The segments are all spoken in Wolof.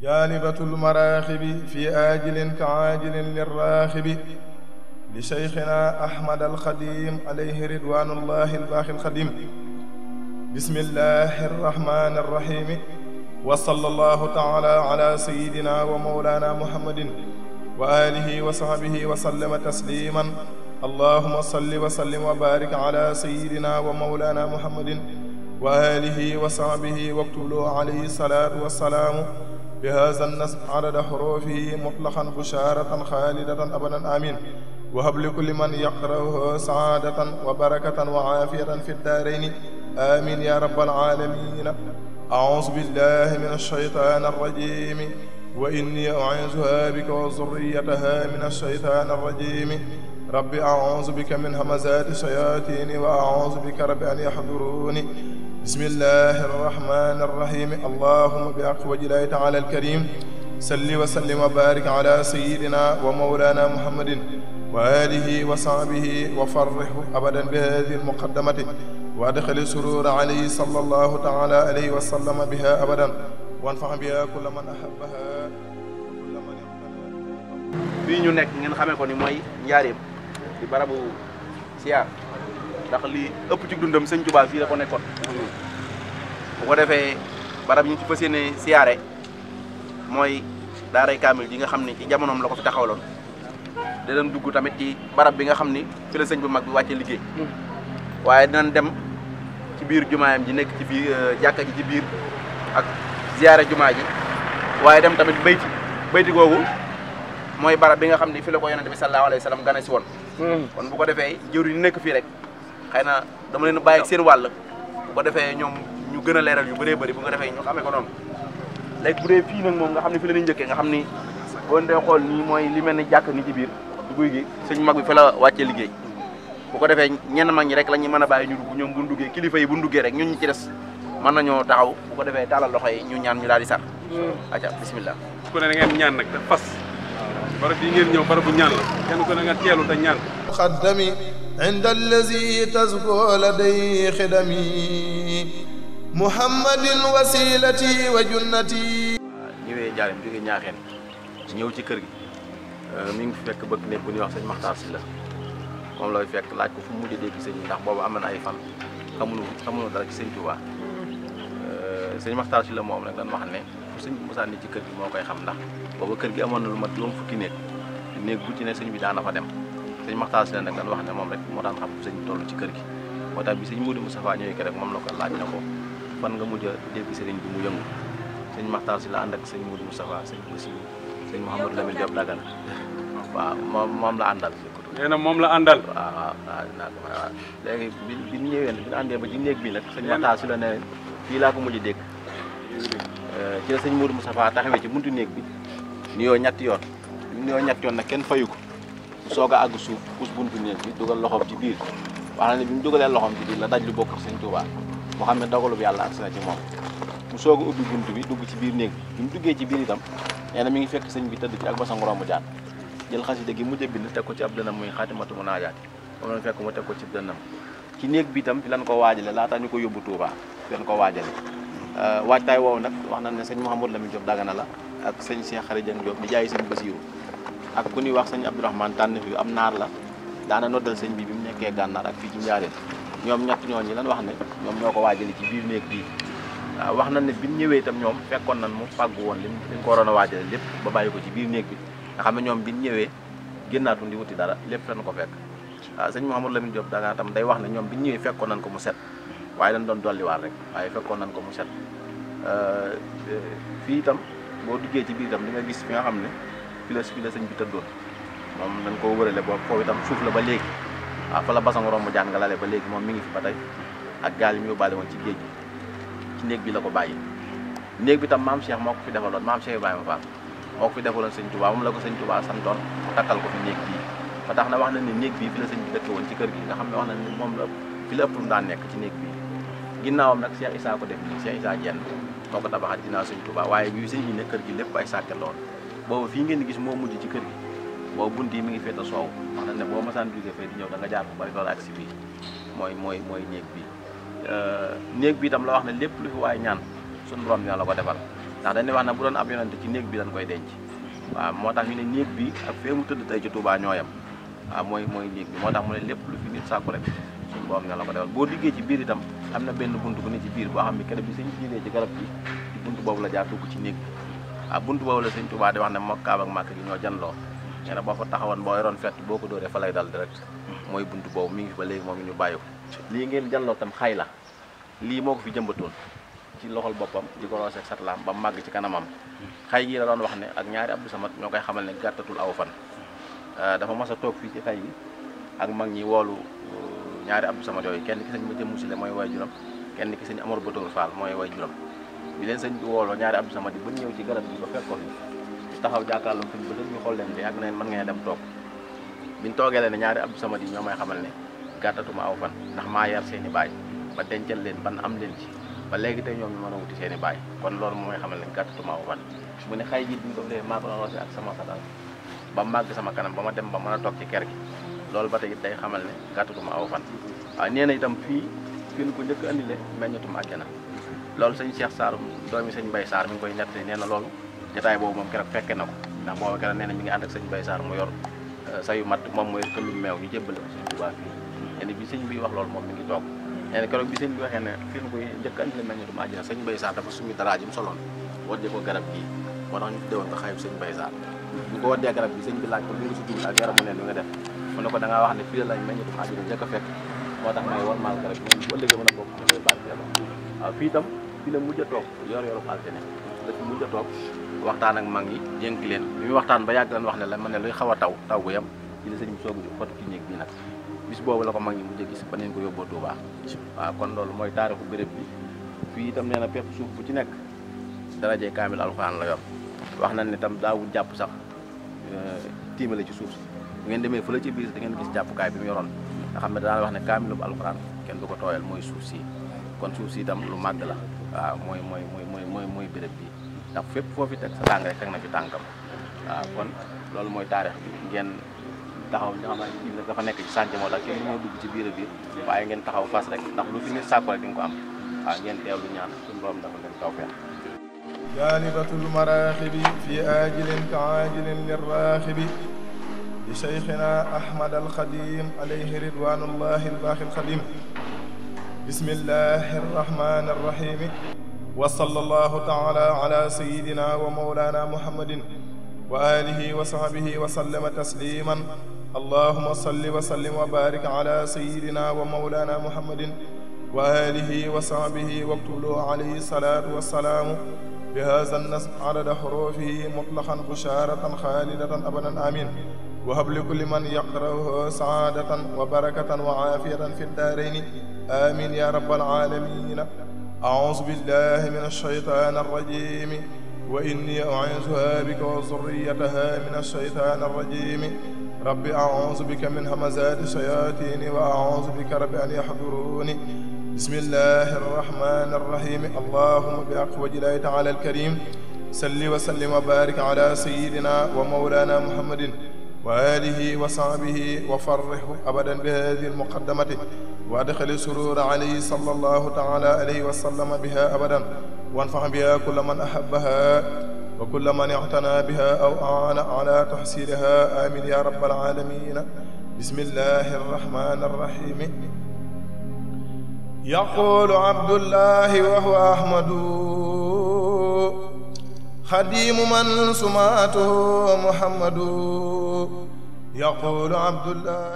جالبة المراخب في آجل كعاجل للراخب لشيخنا أحمد الخديم عليه رضوان الله الباقي الخديم بسم الله الرحمن الرحيم وصلى الله تعالى على سيدنا ومولانا محمد وآله وصحبه وسلم تسليما اللهم صل وسلم وبارك على سيدنا ومولانا محمد وآله وصحبه واكتب له عليه الصلاة والسلام بهذا النصب عدد حروفه مطلقا بشارة خالدة أبدا آمين وهب لكل من يقرأه سعادة وبركة وعافية في الدارين آمين يا رب العالمين أعوذ بالله من الشيطان الرجيم وإني أعيذها بك وذريتها من الشيطان الرجيم رب أعوذ بك من همزات الشياطين وأعوذ بك رب أن يحضروني بسم الله الرحمن الرحيم اللهم بحق وجه الله تعالى الكريم صل وسلم وبارك على سيدنا ومولانا محمد وآله وصحبه وفرحه أبدا بهذه المقدمة وأدخل السرور عليه صلى الله تعالى عليه وسلم بها أبدا وانفع بها كل من أحبها وكل من اقتنى fii ñu nekk ngeen xamee ko ni mooy njaareem di barabu siyaar ndax li ëpp ci dundam sëñ Tuubaa fii la ko nekkoon bu ko defee barab yi ñu ci fas yéene siyaare mooy daaray kaamil ji nga xam ni ci jamonoom la ko fi taxawaloon da doon dugg tamit ci barab bi nga xam ni fi la sëñ bu mag bi wàcce liggéey waaye dinañ dem ci biir jumaayam ji nekk ci biir jàkka ji ci biir ak ziyaare jumaa ji waaye dem tamit bayti bayti googu mooy barab bi nga xam ni fi la ko yonente bi sallallahu alayhi wa sallam gane si woon kon bu ko defee jëwri ñu nekk fii rek xëy na dama leen bàyyi ak seen wàll bu ko defee ñoom ñu gën a leeral yu bëree bëri bu ko defee ñu xamee ko noonu léegi bu dee fii nag moom nga xam ne fi la ñuy njëkkee nga xam ni boo dee xool nii mooy li mel ni jàkk ni ci biir du guy gi sëñ mag bi fa la wàccee liggéey bu ko defee ñenn mag ñi rek la ñuy mën a bàyyi ñu dugg ñoom bu ñu duggee kilifa yi bu ñu duggee rek ñun ñi ci des mën nañoo taxaw bu ko defee taalal loxo yi ñu ñaan ñu daal di sax aca bismillah ku ne da ngeen ñaan nag te fas barab yi ngeen ñëw barab bu ñaan la kenn ku ne nga teelu te ñaan خدمي عند الذي تزكو لدي خدمي محمد وسيلتي وجنتي ñëwee njaareem jógee ñaaxeen ñëw ci kër gi mi ngi fi fekk bëgg nekk bu ñuy wax sëñ Maxtaar si la moom lay fekk laaj ko fu mu mujj dégg sëñ bi ndax boobu am na ay fan xamuñu xamuñu dara ci sëñ Tuubaa sëñ Maxtaar si la moom nag dañ wax ne fu sëñ bi mosaan ni ci kër gi moo koy xam ndax booba kër gi amoon na lu mat juróom fukki néeg néeg bu ci ne sëñ bi daana fa dem sëñ Maxtaar si la nag dañ wax ne moom rek moo daan xam fu sëñ bi toll ci kër gi moo tax bi sëñ Moudou Moustapha ñëwee ke rek moom la ko laaj na ko fan nga mujj a dégg sëriñ bi mu yëngu sëñ Maxtaar si la ànd ak sëñ Moudou Moustapha sëñ Bassirou sëñ Mouhamadou Lamine Diop Dagana waaw moom moom la àndal nee na moom la àndal waaw waaw waaw dinaa ko may waaw léegi bi bi ñu ñëwee bi ñu àndee ba ci néeg bi nag sëñ Maxtaar si la ne fii laa ko mujj dégg ci la sëñ Moudou Moustapha taxawee ci buntu néeg bi nuyoo ñetti yoon bi mu nuyoo ñetti yoon nag kenn fayu ko mu soog a àgg suuf pus buntu néeg bi dugal loxoom ci biir wax na ne bi mu dugalee loxoom ci biir la daj lu bokk ak sëñ Touba moo xam ne dogalu bi yàlla agsi na ci moom mu soog a ubbi buntu bi dugg ci biir néeg bi bi mu duggee ci biir itam nee na mi ngi fekk sëñ bi tëdd ci ak basang romb jaan jël xasida gi mujj a bind teg ko ci ab dënam muy xaatimatu mu naajaat moom lañ fekk mu teg ko ci dënam ci néeg bi itam fi lan ko waajale laata ñu ko yóbbu Touba fi lan ko waajale waajtaay woowu nag wax nañ ne sëñ Mouhamadou Lamine Diop Dagana la ak sëñ Cheikh Khary Dieng Diop di jaay sëñ Bassirou ak ku ñuy wax sëñ Abdourahmane tànn fi am naar la daana noddal sëñ bi bi mu nekkee gànnaar ak fii ci njaareen ñoom ñett ñooñu lan wax ne ñoom ñoo ko waajale ci biir néeg bii waaw wax nañ ne bi ñu ñëwee itam ñoom fekkoon nañ mu fàggu woon lim liñ ko waroon a waajale lépp ba bàyyi ko ci biir néeg bi nga xam ne ñoom bi ñu ñëwee génnaatu di wuti dara lépp lañ ko fekk waaw sëñ Mouhamadou Lamine Diop Dagana tam day wax ne ñoom bi ñu ñëwee fekkoon nañ ko mu set waaye dañ doon dolliwaat rek waaye fekkoon nañ ko mu set fii itam boo duggee ci biir itam di nga gis fi nga xam ne fi la fi la sëñ bi tëddoon moom dañ koo wërale boobu foofu itam suuf la ba léegi waaw fa la basang romb jaan nga lale ba léegi moom mi ngi fi ba tey ak gaal yi mu yóbbaale woon ci géej gi ci néeg bi la ko bàyyi néeg bi tam maam Cheikh moo ko fi defaloon maam Cheikh Ibrahima Fall moo ko fi defaloon sëñ Touba moom la ko sëñ Touba santoon mu takkal ko fi néeg bii ba tax na wax na ne néeg bii fi la sëñ bi dëkke woon ci kër gi nga xam ne wax na ne moom la fi la ëpp lu daan nekk ci néeg bii ginnaawam nag Cheikh Issa ko def nii Cheikh Issa Dieng moo ko tabaxat ginnaaw sëñ Touba waaye bi sëñ bi ne kër gi lépp ay sàkket lool boobu fii ngeen di gis moo mujj ci kër gi boobu bunt yi mi ngi féete soow wax na ne boo masaan jógee fay di ñëw da nga jaar bu bari loolu ak si bii mooy mooy mooy néeg bi néeg bi itam la wax ne lépp lu fi waaye ñaan suñu borom dina la ko defal ndax dañuy wax ne bu doon ab yonante ci néeg bi dañ koy denc waaw moo tax ñu ne néeg bi ak fee mu tëdd tey ci Touba ñooyam waaw mooy mooy néeg bi moo tax mu ne lépp lu fi nit sàkku rek suñu borom ne la ko defal boo liggéey ci biir itam am na benn bunt bu ne ci biir boo xam ne keroog bi sëñ jiinee ci garab gi ci bunt boobu la jaar dugg ci néeg bi waaw bunt boobu la sëñ Touba di wax ne moo Kaaba ak Màkka gi ñoo janloo nee na boo fa taxawoon boo yoroon fett boo ko dóoree fa lay dal direct mooy bunt boobu mi ngi fi ba léegi moom ñu bàyyi ko lii ngeen janloo tam xay la lii moo ko fi jëmbatoon ci loxol boppam di ko roose ak satlaam ba màgg ci kanamam xay gi la doon wax ne ak ñaari Abdou Samad ñoo koy xamal ne gàttatul aw fan dafa mas a toog fii ci xay gi ak mag ñi woolu ñaari Abdou Samad yooyu kenn ki sëñ ma jëmmu si le mooy way juram kenn ki sëñ Amar Batoor Fall mooy way juram bi leen sëñ bi wooloo ñaari Abdou Samad yi ba ñëw ci garab gi ba fekk ko fi taxaw jàkkaarloo suñ ba ñu xool leen bi ak neen mën ngeen dem toog biñ toogee leen ne ñaari Abdou Samad yi ñoo may xamal ne gàttatuma aw fan ndax maa yar seen i baay ba dencal leen ban am leen ci ba léegi tey ñoom ñu mën a wuti seen i baay kon loolu moo may xamal ne gàttatuma aw fan mu ne xay ji bi ñu ko defee maa ko doon roose ak sama satal ba màgg sama kanam ba ma dem ba mën a toog ci ker gi loolu ba tey it day xamal ne gàttatuma aw fan waaw nee na itam fii fii nu ko njëkk andile meññatum àjjana loolu sëñ Cheikh Sarr doomi sëñ Mbaye Sarr mi ngi koy nettali nee na loolu jotaay boobu moom keroog fekke na ko ndax boobu keroog nee na mi ngi ànd ak sëñ Mbaye Sarr mu yor sayu mat moom mooy këllum meew ñu jébbale ko sëñ Tuubaa fii nee na bi sëñ bi wax loolu moom mi ngi toog nee na keroog bi sëñ bi waxee ne fii nu koy njëkk andile meññatum àjjana sëñ Mbaye Sarr dafa sumi dara ji mu soloon wadde ko garab gii moo tax ñu tudde woon ko xayib sëñ Mbaye Sarr ñu ko waddee garab bi sëñ bi laaj ko li nga si jublu ak yaramu neen bi nga def mu ne ko da ngaa wax ne fii la lañ meññatum àjjana njëkk a fekk moo tax may war maal garab bi moom bu ëllëgee mën a bokk ñu koy barkeeloo waaw fii itam fii la mujj a toog yor yoru altine la fi mujj a toog waxtaan ak mag ñi dénk leen bi muy waxtaan ba yàgg lan wax ne la man ne luy xaw a taw taw bu yem ci la sëñ bi soog a xotu ci néeg bi nag bis boobu la ko mag ñi mujj a gis ba neen ko yóbboo Tuubaa waaw kon loolu mooy taarixu béréb bi fii itam nee na pepp suuf bu ci nekk darajee kaamil alxuraan la yor wax nañ ne tam daawul jàpp sax tiimale ci suuf si bu ngeen demee fële ci biir da ngeen gis jàppukaay bi mu yoroon nga xam ne daan wax ne kaamilu bu alxuraan kenn du ko tooyal mooy suuf si kon suuf si itam lu màgg la waaw mooy mooy mooy mooy mooy mooy béréb bi ndax fépp foo fi teg sa tàng rek teg na fi tànkam waaw kon loolu mooy taarix bi ngeen taxaw nga xam ne dafa nekk ci sànc moo tax kenn moo dugg ci biir a biir waaye ngeen taxaw fas rek ndax lu fi nit sàkku rek di nga ko am waaw ngeen teewlu ñaan suñu borom dafa leen tawfeex جالبة المراخب في آجل كعاجل للراخب لشيخنا أحمد الخديم عليه رضوان الله الباقي الخديم بسم الله الرحمن الرحيم وصلى الله تعالى على سيدنا ومولانا محمد وآله وصحبه وسلم تسليما اللهم صل وسلم وبارك على سيدنا ومولانا محمد وآله وصحبه واكتب له عليه الصلاة والسلام بهذا النصب عدد حروفه مطلقا بشارة خالدة أبدا آمين وهب لكل من يقرأه سعادة وبركة وعافية في الدارين آمين يا رب العالمين أعوذ بالله من الشيطان الرجيم وإني أعيذها بك وذريتها من الشيطان الرجيم رب أعوذ بك من همزات الشياطين وأعوذ بك رب أن يحضروني بسم الله الرحمن الرحيم اللهم بحق وجه الله تعالى الكريم صل وسلم وبارك على سيدنا ومولانا محمد وآله وصحبه وفرحه أبدا بهذه المقدمة وأدخل السرور عليه صلى الله تعالى عليه وسلم بها أبدا وانفع بها كل من أحبها وكل من اعتنى بها أو أعان على تحصيلها آمين يا رب العالمين بسم الله الرحمن الرحيم يقول عبد الله وهو أحمد خديم من سماته محمد يقول عبد الله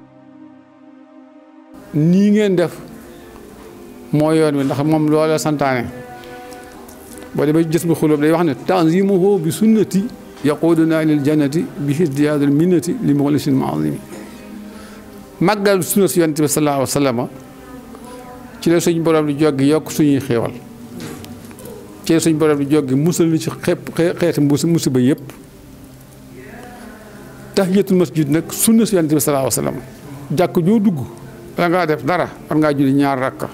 nii ngeen def moo yoon wi ndax moom loola santaane boo demee gis bi xulóob day wax ne tanzimuhu bi sunnati yaquduna lil jannati bi hisdiyaadul minnati li muxlisin maazimi màggal sunna si yonent bi sallallahu alayhi wa sallam ci la suñ borom di joggi yokk suñuy xéewal ci la suñ borom di joggi musal ni ci xepp xeeti musiba yëpp tahiyatul masjid nag sunna si yonent bi sallallahu alayhi wa sallam jàkk joo dugg bala ngaa def dara war ngaa julli ñaar rakka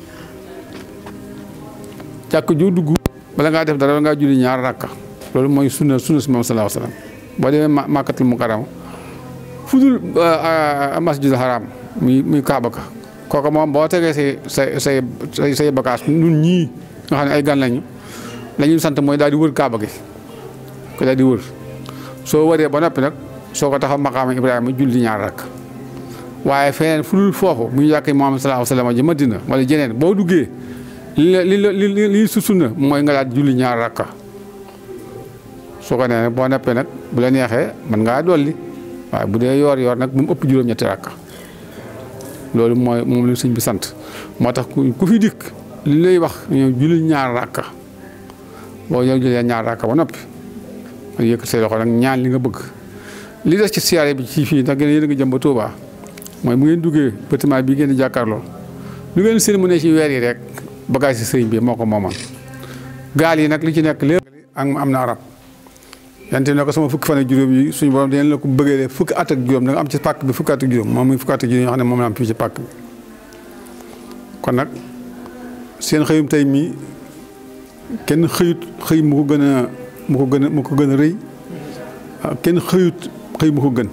jàkk joo dugg bala ngaa def dara war ngaa julli ñaar rakka loolu mooy sunna sunna si moom sallallahu alayhi wa sallam boo demee màkkatul mukarrama fu dul masjidul haram muy muy kaaba ka kooku moom boo tegee say say say say bagage ñun ñii nga xam ne ay gan lañu la ñuy sant mooy daal di wër kaaba gi ko daal di wër soo wëree ba noppi nag soo ko taxaw maqaama Ibrahima julli ñaar rakk waaye feneen fu dul foofu muy yàq Muhammad sallallahu alayhi wa sallam ji Madina wala jeneen boo duggee li la li la li li su sunna mooy nga daal julli ñaar rakka soo ko nee boo noppee nag bu la neexee mën ngaa dolli waaye bu dee yoor yoor nag bu mu ëpp juróom-ñetti rakka loolu mooy moom la sëñ bi sant moo tax ku fi dikk li lay wax ñëw julli ñaar rakka boo ñëw jullee ñaar rakka ba noppi nga yëkkat say loxo nag ñaan li nga bëgg li des ci siyaare bi ci fii ndax gën a yéen a ngi jëm ba Touba mooy bu ngeen duggee bâtiment bii ngeen di jàkkaarloo lu ngeen seen mu ne ci weer yi rek bagage si sëriñ bi moo ko moomal gaal yi nag li ci nekk lépp ak am na arab yante ne ko sama fukki fan ak juróom yi suñu borom dinañ la ko bëggee fukki at ak juróom da nga am ci pàkk bi fukki at ak juróom moom muy fukki at ak juróom yoo xam ne moom la am fii ci pàkk bi kon nag seen xëyum tey mii kenn xëyut xëy mu ko gën a mu ko gën a mu ko gën a rëy kenn xëyut xëy mu ko gën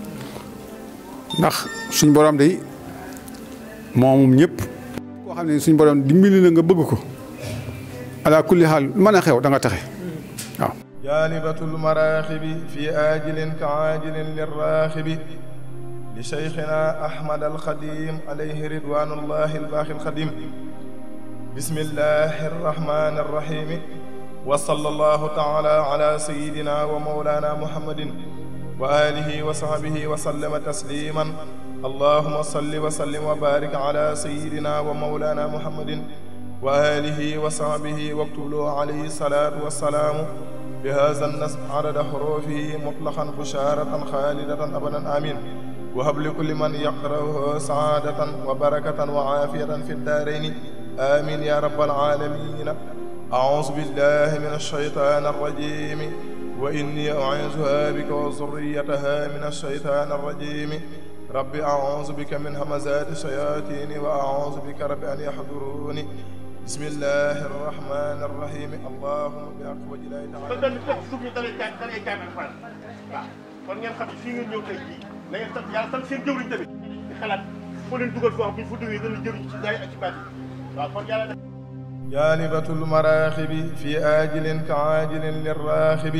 ndax suñ borom day moomum ñëpp koo xam ne suñ borom dimbali na nga bëgg ko ala kulli xaal mën a xew da nga taxe waaw جالبة المراخب في آجل كعاجل للراخب لشيخنا أحمد الخديم عليه رضوان الله الباقي الخديم بسم الله الرحمن الرحيم وصلى الله تعالى على سيدنا ومولانا محمد وآله وصحبه وسلم تسليما اللهم صل وسلم وبارك على سيدنا ومولانا محمد وآله وصحبه واكتب له عليه الصلاة والسلام بهذا النصب عدد حروفه مطلقا بشارة خالدة أبدا آمين وهب لكل من يقرأه سعادة وبركة وعافية في الدارين آمين يا رب العالمين أعوذ بالله من الشيطان الرجيم وإني أعيذها بك وذريتها من الشيطان الرجيم رب أعوذ بك من همزات الشياطين وأعوذ بك رب أن يحضروني بسم الله الرحمن الرحيم اللهم بحق وجه الله ba تعالى benn teg suuf ñu dalee caa dalee caa mel faral waaw kon ngeen xam ne fii ngeen ñëw tey jii na ngeen sant yàlla sant seen jëwriñ tamit di xalaat foo leen dugal foo xam bu ñu fa duwee dana jëriñ ci daay ak ci baat yi waaw kon yàlla def جالبة المراخب في آجل كعاجل للراخب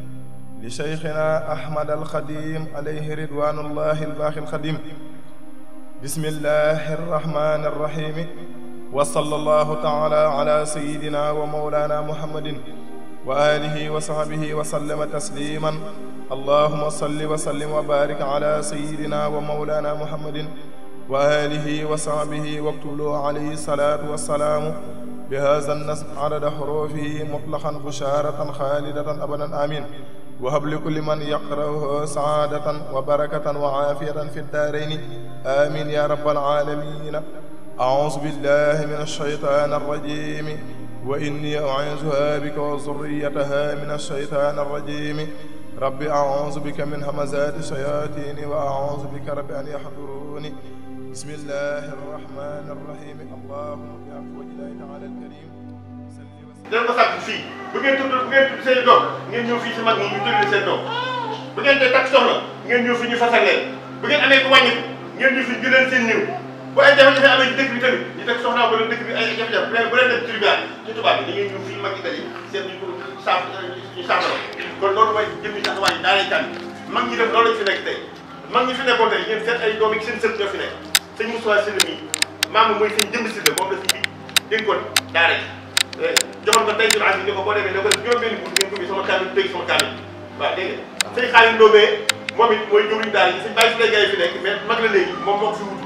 لشيخنا أحمد الخديم عليه رضوان الله الباقي الخديم بسم الله الرحمن الرحيم وصلى الله تعالى على سيدنا ومولانا محمد وآله وصحبه وسلم تسليما اللهم صل وسلم وبارك على سيدنا ومولانا محمد وآله وصحبه واكتب له عليه الصلاة والسلام بهذا النصب عدد حروفه مطلقا بشارة خالدة أبدا آمين وهب لكل من يقرأه سعادة وبركة وعافية في الدارين آمين يا رب العالمين أعوذ بالله من الشيطان الرجيم وإني أعيذها بك وذريتها من الشيطان الرجيم رب أعوذ بك من همزات الشياطين وأعوذ بك رب أن يحضروني بسم الله الرحمن الرحيم اللهم بحق وجه الله تعالى الكريم صل وسلم dana ko sàkk fii bu ngeen tudd bu ngeen tudd seen doom ngeen ñëw fii si mag ñi ñu tudd seen doom bu ngeen dee takk soxna ngeen ñëw fi ñu fasal leen bu ngeen amee ku wàññiku ngeen ñëw fi ñu leen seen néew bu ay jafe-jafe amee ci dëkk bi tamit ñu teg soxna wala dëkk bi ay jafe-jafe bu leen bu leen dem tribunal ci tubaab bi da ngeen ñëw fii mag ñi daje seet ñu ko saaf ñu saafara kon loolu mooy jëmmi taxawaay yi daa lay tànn mag ñi def loolu lañ fi nekk tey mag ñi fi nekkoon tey ngeen seet ay doom yi seen sët ñoo fi nekk sëñ Moussa Sylla mii maam mooy sëñ jëmb Sylla moom la si bi dénkoon daara ji joxoon ko tey jii ànd ni ko boo demee ne ko juróom-benni bunt ngeen ko bi sama kaamil tëj sama kaamil waaw dégg nga sëñ Xaalim Ndoobee moom it mooy jëwriñ daara yi sëñ Baye Sylla Gaye fi nekk mais mag la léegi moom moo ko fi wutu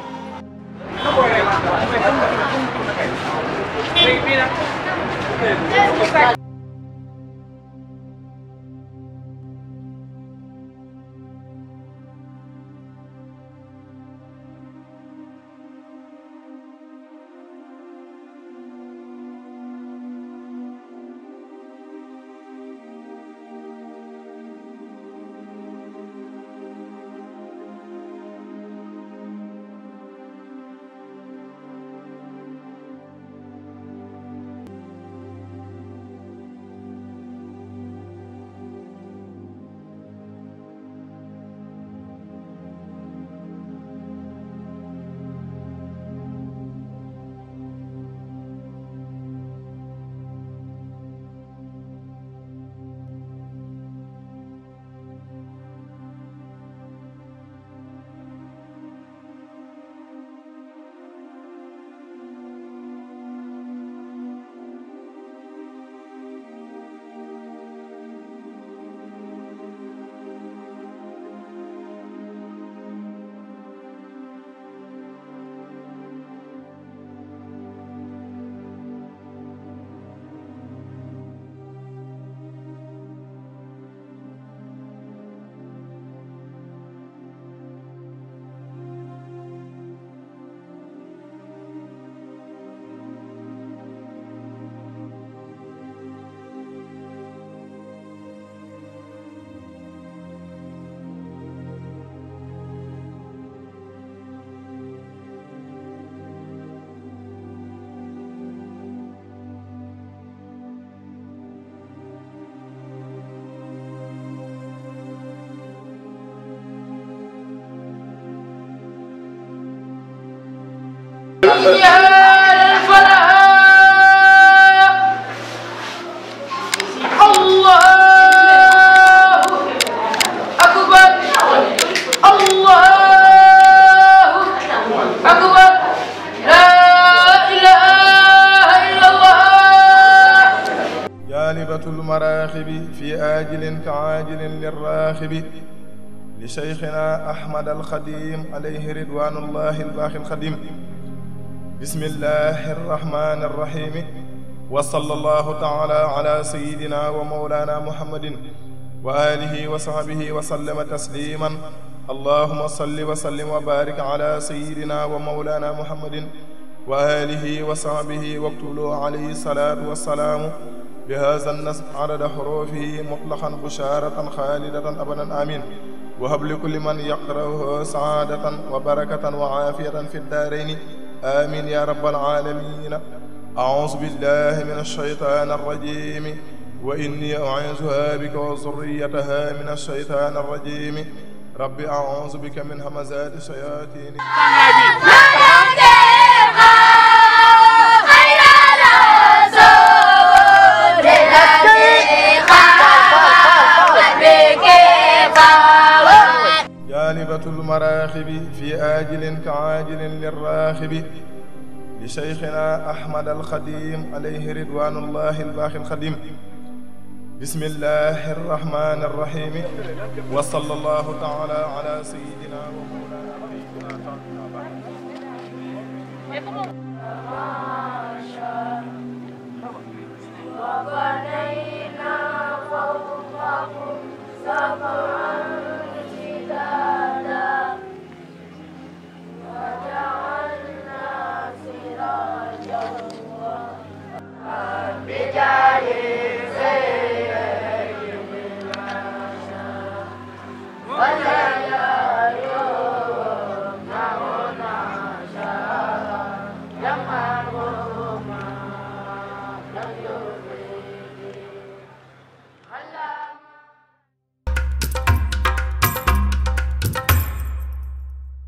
حي على الفلاح الله أكبر الله أكبر لا إله إلا الله جالبة المراخب في آجل كعاجل للراخب لشيخنا أحمد الخديم عليه رضوان الله الباقي الخديم بسم الله الرحمن الرحيم وصلى الله تعالى على سيدنا ومولانا محمد وآله وصحبه وسلم تسليما اللهم صل وسلم وبارك على سيدنا ومولانا محمد وآله وصحبه واكتب له عليه الصلاة والسلام بهذا النسب عدد حروفه مطلقا بشارة خالدة أبدا آمين وهب لكل من يقرأه سعادة وبركة وعافية في الدارين آمين يا رب العالمين أعوذ بالله من الشيطان الرجيم وإني أعيذها بك وذريتها من الشيطان الرجيم رب أعوذ بك من همزات الشياطين جالبة المراخب في آجل كعاجل للراخب لشيخنا أحمد الخديم عليه رضوان الله الباقي الخديم بسم الله الرحمن الرحيم وصلى الله تعالى على سيدنا ومولانا